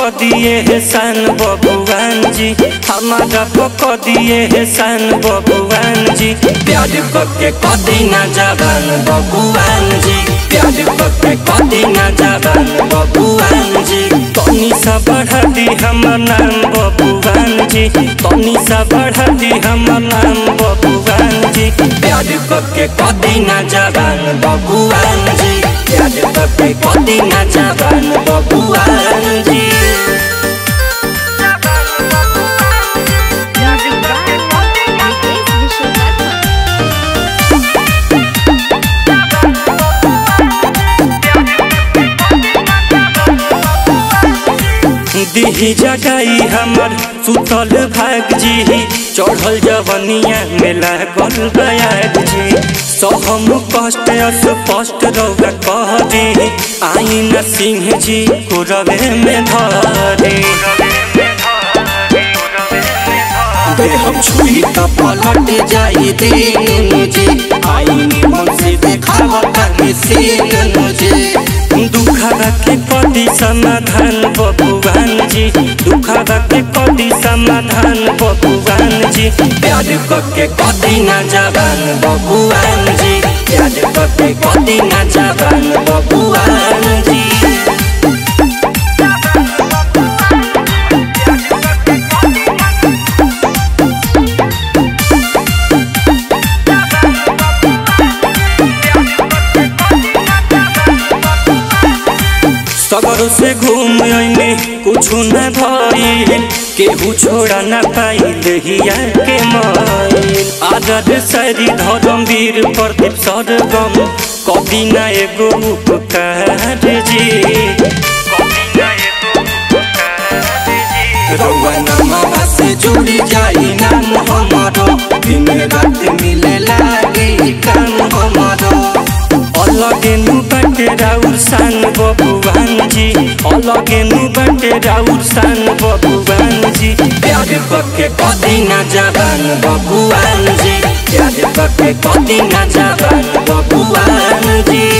दिए एहसान बबुआन जी हमारा पक दिए एहसान बबुआन जी प्यार करके कदी ना जवान बबुआन जी प्यार करके कदी ना जवान बबुआन जी तनी सा बढ़ा दी हमर नाम बबुआन जी तनी सा बढ़ा दी हमर नाम बबुआन जी प्यार करके कदी ना जवान बबुआन जी प्यार करके कदी ना जवान बबुआन जी Music by Nitesh Vishwakarma. दिही जगाई हमर सुतल भाग जी चढ़ल जवनिया में लागल बयाग जी सहम कष्ट अस्पष्ट रौगा कह दी आई न सिंह जी कुरवे में धरे दे हम छुई त पलट जाई दिन जी आई निमन से देखावता निसीन जी दुखा के कदी समाधान बबुआन जी दुखा के कदी समाधान बबुआन जी प्यार करके कदी ना जवान बबुआन जी प्यार करके कदी ना जवान बबुआन जी सगर से घूम अइने कुछु न भइल केहू छोड़ा न पाइल हिया के माइल आदर सरी धर्मवीर प्रदीप सरगम कभी न एगो उपकार जी रउआ नमवा से जुड़ी जाई नाम हमारो दिन रात मिले लागे काम हमारो अलगे नु बाटे राउर सान बबुआन जी अलगे नु बाटे राउर सान बबुआन जी प्यार करके कदी ना जवान बबुआन जी प्यार करके कदी ना जवान बबुआन जी